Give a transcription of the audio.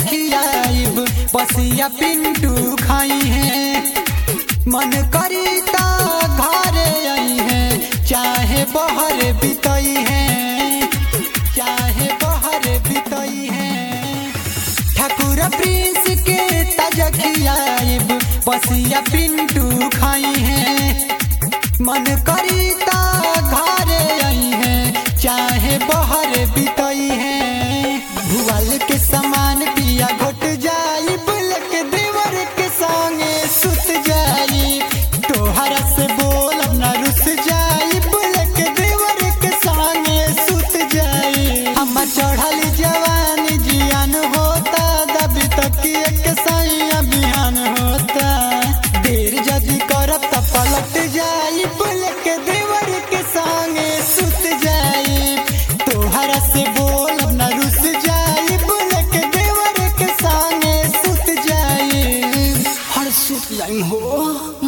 खियाइब बसिया पिंटू खाई है मन करी ता घरे आई है चाहे बहर बितई है चाहे बहर बितई है ठाकुर प्रिंस के ताजा खियाइब बसिया पिंटू खाई है मन करी ता घरे आई है चाहे बहर बितई है भुआल के समान पिया घोट जाई बुलक देवर के संगे सुत जाई तोहरा से बोल अपना रुस जाई बुलक देवर के संगे सुत जाई हम चढ़ल जवानी जियान होता दबी तक एक सैया बिहान होता देर जदी करब त पलट जाई बुलक देवर के संगे सुत जाई तोहरा से बोल अपना रुस जाई बुलक देवर के संगे सुत जाई हर सुत जाई हो